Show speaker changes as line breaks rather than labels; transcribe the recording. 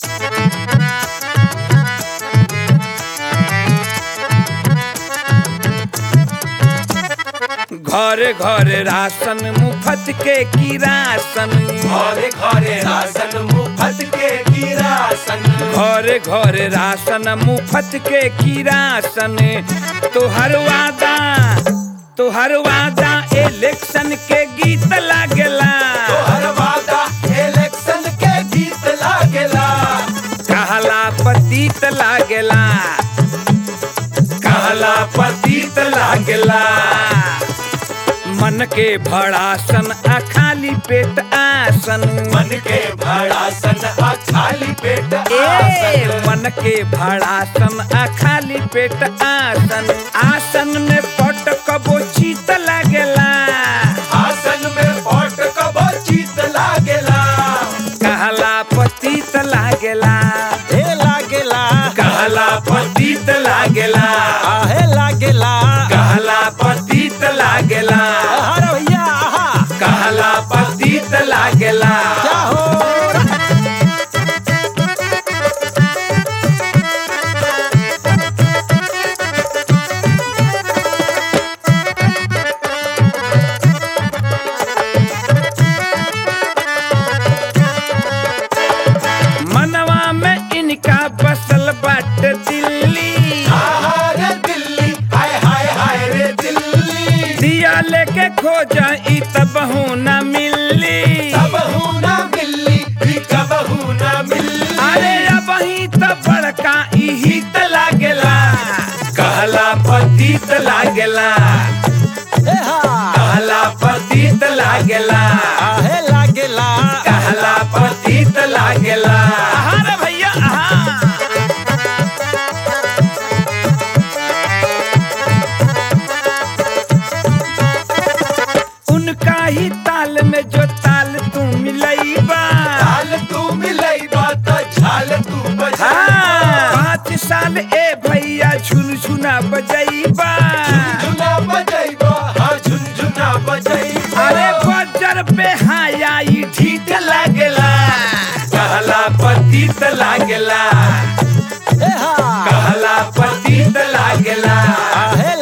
घरे घरे राशन मुफ्त के किरासन
घरे घरे राशन मुफ्त के किरासन
घरे घरे राशन मुफ्त के किरासन तोहर वादा तोहर वादा इलेक्शन के गीत लागेला
तोहर वादा इलेक्शन के गीत लागेला
कहला पतित लागेला
कहला पतित लागेला
मन के भड़ासन आ खाली पेट आसन
मन के भड़ासन आ खाली पेट
ए
आसन
मन के भड़ासन आ खाली पेट आसन आसन में पट कबो चीत लागेला
आसन में पट कबो चित लागेला
कहला पतित लागेला
हे लागेला
कहला पतित लागेला
आहे लागेला
कहला पतित लागेला
अरे भैया आहा
कहला पतित लागेला
क्या हो
मनवा में इनका बसल बाट दिल्ली
आहा रे दिल्ली हाय हाय हाय रे दिल्ली
दिया लेके खोजा ई तबहू न मिली
कबहू ना मिली भी कबहू ना मिली
अरे अब ही तो बड़का इही त लागेला
कहला पतित लागेला
हे हा
कहला पतित लागेला
आहे लागेला
कहला पतित लागेला
आहा रे भैया आहा उनका ही ताल में जो ताल तू मिलैबा
झाल तू मिलई बात झाल तू बजा
हाँ, पाँच साल ए भैया झुनझुना बजैबा
झुनझुना बजैबा हाँ झुनझुना बजैबा
अरे बजर पे हाया ई ठीक लागेला
कहला पतित लागेला
हे हा
कहला पतित लागेला
आहे